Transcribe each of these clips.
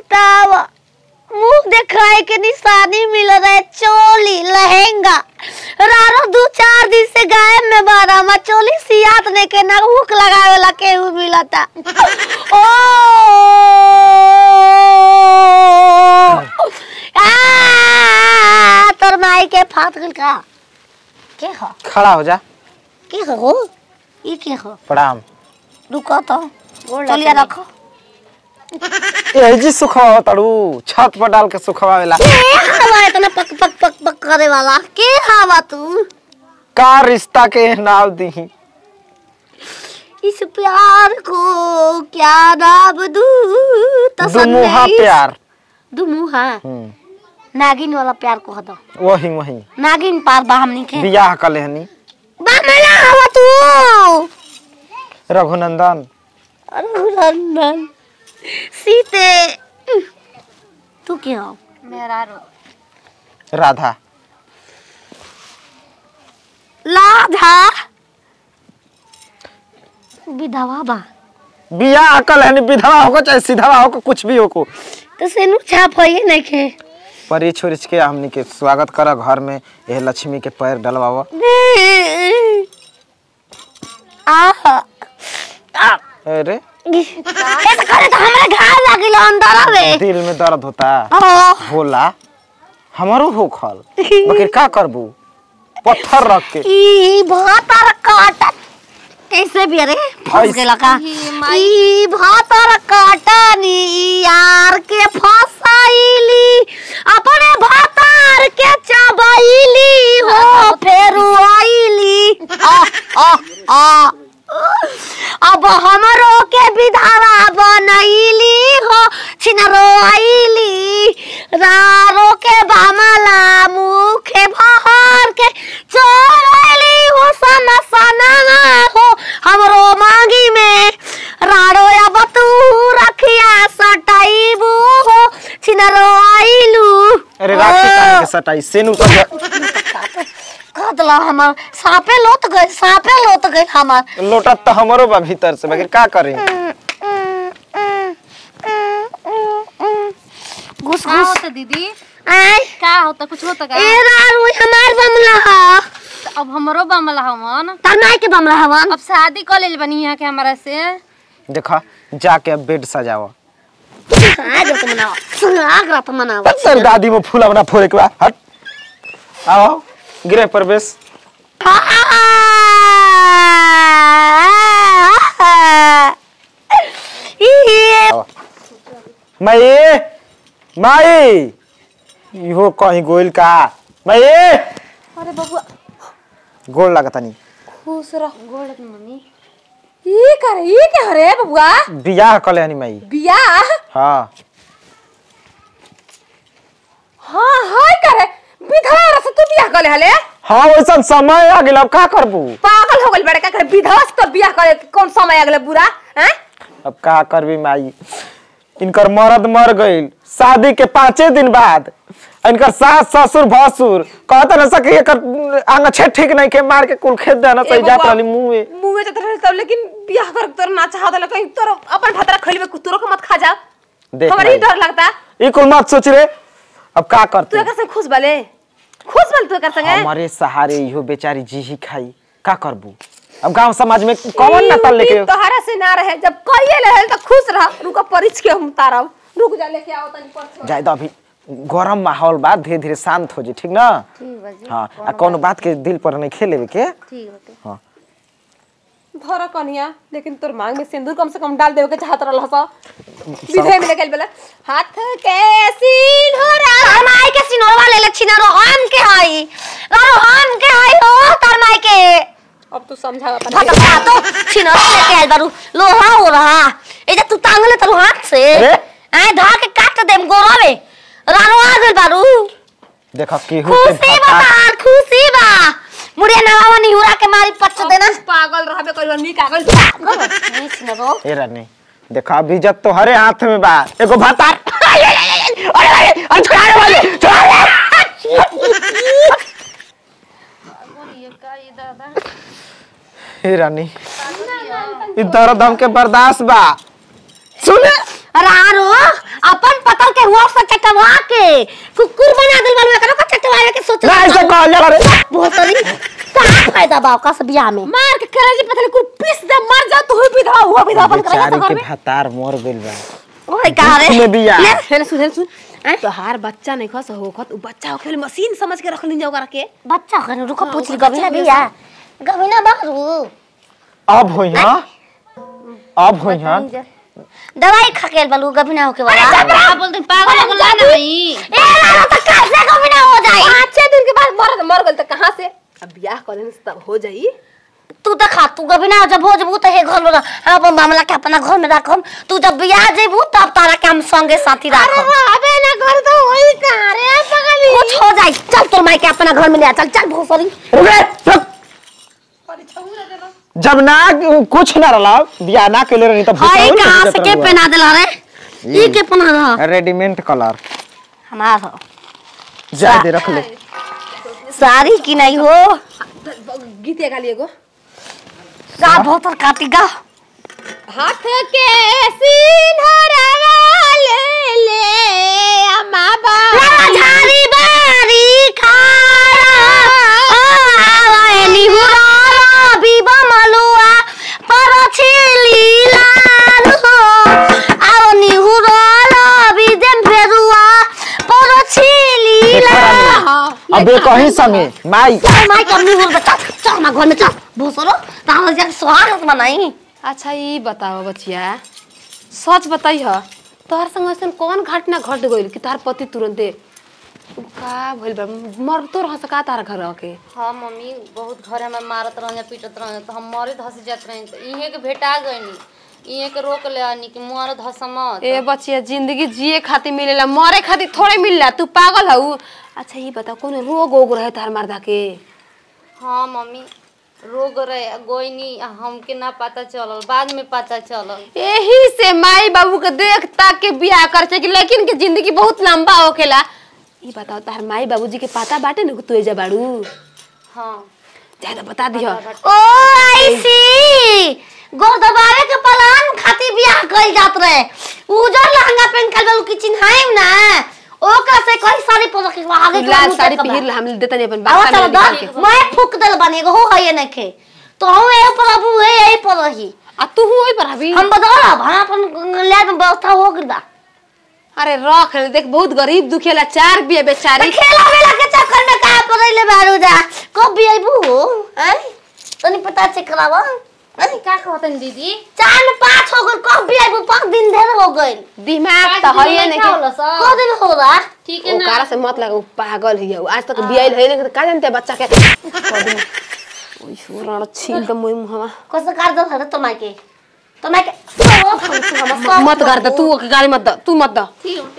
बतावा मुंह दिखाए के निशानी मिल रहा है चोली लहंगा रारो दो चार दिन से गायब में बारा मा चोली सियात ने के ना हुक लगावे ला केहू मिलता ओ आ तोर माई के फाट गल का के हो खड़ा हो जा के हो ई के हो प्रणाम रुको तो चलिए रखो ए जी सुखवा तड़ू छत पर डाल के सुखवावेला के हवा इतना पक पक पक पक करे वाला के हवा तू का रिश्ता के नाव दी इस प्यार को क्या नाम दूं दुमुहा प्यार दुमुहा हम्म, नागिन वाला प्यार को हदो वही वही नागिन पार बा हमनी के बियाह कले हनी बामला हवा तू रघुनंदन रघुनंदन सीते तू क्या हो मेरा रो राधा लाधा विधवा बा बियाह कल हनी विधवा होको चाहे सीधवा होको कुछ भी होको तो सेनु छाप है नहीं खे परी छोरिच के हमनी के स्वागत कर घर में यह लक्ष्मी के पैर डलवावा आ आ अरे ऐसा करे तो हमरा घाव लागिल अंदर आवे दिल में दर्द होता ओ होला हमारो हो खल बकिर का करबू पत्थर रख के ई भातर काटा कैसे भी अरे फंस ऐसे- गेला का ई भातर काटा नी यार के फसाइली अपने भातर के चबाइली हो फेरू आइली आ आ आ अब हमरो के विधारा बनैली हो छिनरो आइली रारो के बामला मुखे भहर के चोरैली हो सना सना हो हमरो मांगी में रारो अब तू रखिया सटाइबू हो छिनरो आइलू अरे राखी काहे के सटाई सेनु तो कदला हमर सांपे लोत गए सांपे लोत गए हमर लोटा तो हमरो बा भीतर से बकिर का करी घुस का घुस होता दीदी आय का होता कुछ होता का ए रारू हमार बमला हा अब हमरो बमला हमन तनाई के बमला हवन अब शादी कर लेल बनी यहाँ के हमारा से देखा जाके अब बेड सजावा आज तो मनावा आग रात मनावा तेरी दादी में फूला बना फोड़े के बाद हट आओ गृह प्रवेश ये आओ। माई माई इहो कहीं गोइल का माई अरे बबुआ गोल लगता नहीं खुश रह गोड़ मम्मी ई करे ई के हरे बबुआ बियाह कले हनी माई बियाह हाँ हाँ हाय करे विधवा रस तू बियाह करे हले हाँ वैसा समय आ गेल अब का करबू पागल हो गइल बड़े का करे विधवा से तो बियाह करे के कौन समय आ गेले बुरा हैं अब का करबी माई इनकर मर्द मर गईल शादी के पाँचे दिन बाद इनकर सास ससुर भसुर कहता न सके एकर आंग छे ठीक नहीं के मार के कुल खेत देना सही जात रहली मुंह में मुंह में जात रहे तब लेकिन बियाह कर तोर ना चाहत हले कहीं तोर अपन भतरा खइलबे कुतरो को मत खा जा देख हमरा ही माई, डर लगता ई कुल मत सोच रे अब का तू करते एकर से खुश बले खुश बल तू एकर संगे हमारे सहारे इहो बेचारी जी ही खाई का करबू अब गांव समाज में कौन ना तल लेके ई तोहरा से ना रहे जब कइए ले तो खुश रह रुको परिच के हम तारब रुक जा लेके आओ तनी परसों जाए तो अभी गरम माहौल बा धीरे धीरे शांत हो जाए ठीक ना ठीक बा जी हाँ आ कौनो बात के दिल पर नहीं खेले के ठीक बाटे धर कन्या लेकिन तोर मांग में सिंदूर कम से कम डाल देवे के चाहत रहल सा विधे में निकल बेला हाथ के सिंदूरा तरमाई के सिनोरवा ले ले छिनारो हम के हई अरे हम के हई हो तरमाई के अब तू समझा अपन भटका तो छिनारो लेके आइल बारू लोहा हो रहा ए जे तू टांग ले तरु हाथ से अरे? आए धा के काट देम गोरा में रानो आ गइल बारू देखो केहू के खुशी बा भत्ता- तार खुशी बा मुड़िया नवावा निहुरा के मारी पच देना पागल रहबे करियो नी कागल नहीं छिनारो ए रानी देखा अभी जब तो हरे हाथ में बा एगो भातार अरे अरे अरे छोड़ा रे वाले छोड़ा रे ये का ये दादा ए रानी ई दर्द हमके बर्दाश्त बा सुने रारो अपन पता चटवा के कुकुर बना दिल बालू एकरा का चटवावे के सोच ना ऐसे कहल जाला रे भोसरी का फायदा बा का से बियाह में मार के करेजी पतले कुल पीस दे मर जा तू विधवा हुआ विधवा बन कर बेचारी घर के में भतार मोर गइल बा ओए का रे में बियाह। ले, हेले सुन हेले सुन तोहार बच्चा नहीं खस हो खत उ बच्चा हो खेल मशीन समझ के रख लीन जाओ करा के बच्चा कने रुको पूछ ली गबिना बियाह गबिना बारू अब होई हां अब होई हां दवाई खा के बालू गबिना होके वाला आप बोलते हैं, पागल हो गया ना भाई ए लाला तो कैसे गबिना हो जाई पाँच छह दिन के बाद मर मर गल त कहां से अब ब्याह करे से तब हो जाई तू तो खा तू गबिना जब हो जबू तो हे घर में रह। हम अपन मामला के अपना घर में रखम तू जब बियाह जेबू तब तारा के हम संगे साथी रखम अबे ना घर तो होई कहां रे पगली कुछ हो जाई चल तोर माई के अपना घर में ले आ चल चल भोसरी रुके रुक जब ना कुछ ना रला बियाह ना कइले रही तब हाय कहां से के पहना देला रे ई के पहना रहा रेडीमेड कलर हमार हो जा दे रख ले साड़ी की नहीं हो गीते गाली एगो का भोतर काटी गा हाथ के सिंहरवा ले ले अम्मा बा लाला झारी बारी खारा आवे निहुरा बीबा मलुआ पर छिली लाल हो आओ निहुरा बीजन फेरुआ पर छिली लाल अबे कहीं संगे माई चल माई कर निहुर बता चल ना घर में चल भूसरो ताहल जा स्वागत बनाई अच्छा ई बताओ बचिया सच बताई ह तोहर संग ऐसन कौन घटना घट गइल कि तोहर पति तुरंते उ का भइल बा मर तो रह सका तार घर के हाँ मम्मी बहुत घर में मारत रह पीटत रह तो हम मरे धस जात रही तो इहे के भेटा गईनी इहे के रोक ले आनी कि मर धस मत ए बचिया जिंदगी जिए खातिर मिलेला मरे खातिर थोड़े मिलला तू पागल हऊ अच्छा ई बता कौन रोग ओग रहे तार मर्दा के हाँ मम्मी रोग रहे गोइनी हमके ना पता चलल बाद में पता चलल यही से माई बाबू के देख ताक के बियाह कर कि लेकिन के जिंदगी बहुत लंबा होखेला ई बताओ तार माई बाबूजी के पता बाटे न तू एजा बाड़ू हाँ ज्यादा बता दिह ओ ऐसी गोर दबावे के पलान खातिर बियाह कइल जात रहे उजर लहंगा पहन के गल की चिन्हाइम ना ओकरा से कोई साड़ी पहन के आगे के लाल मुंह साड़ी तक बा। पहिर हम देता नहीं अपन आवा बात चलो द मैं फूक देल बने एगो हो है नखे तो हम ए प्रभु है यही पर रही आ तू हुई पर अभी हम बदला हम अपन लैब में व्यवस्था हो गइल बा अरे रख ले, देख बहुत गरीब दुखिया चार बिया तो बेचारी खेला वेला के चक्कर में का पर ले बारू जा कब भी आइबू हैं तनी पता चेक करावा हैं? का कहतन दीदी चार में पाँच हो गइल कब भी आइबू पाँच दिन ढेर हो गइल दिमाग तो है नहीं का होला सा? को दिन हो रहा ठीक है ना ओकरा से मत लगा उ पागल ही है आज तक बियाइल है नहीं का जानते बच्चा के कदी ओई छोरा छील तो मोई मुहवा कैसे कर दो है तो माके तो माके ओ हम सब मत कर दे तू ओके गाली मत द तू मत द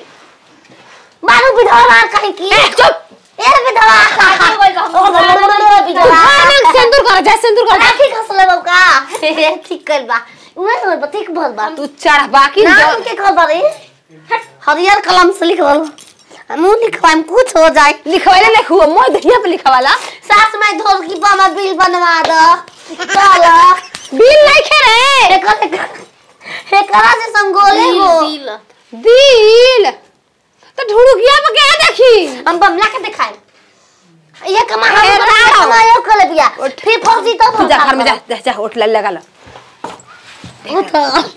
मारू विधवा मार कहीं की चुप ए विधवा ओ विधवा भानक सिंदूर कर जा सिंदूर कर राखी खसले बाबू का ठीक कर बा उहे तो बा ठीक भर बा तू चढ़ बाकी नाम के कर बारे हरियर कलम से लिख बोलो हम लिखवाएम कुछ हो जाए लिखवाले ले हुआ मोय दहिया पे लिखवाला सास में ढोल की बामा बिल बनवा दो चल बिल नहीं खे रे एकर एकरा से संगोले हो दिल दिल तो ढुड़ुकिया पे क्या देखी हम बमला के दिखाए ये कमा हम ए, बड़ा राव। कमायो कर ले बिया फिर फौजी तो तू जा घर में जा जा, जा उठ ले लगा लो उठ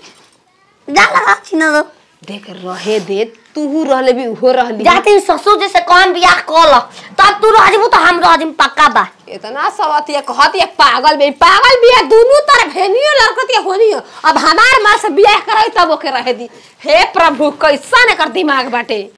जा लगा छिना दो देख रहे दे तू रहले भी हो रहली जाती ससुर जैसे कौन बियाह कल तब तू रह जबू तो हम रह जम पक्का बा इतना सवतिया कहतिया पागल बे पागल बिया दोनों तरफ हेनियो लड़कतिया होनियो अब हमार माँ से बियाह कराई तब ओके रहे दी हे प्रभु कैसा ने कर दिमाग बाटे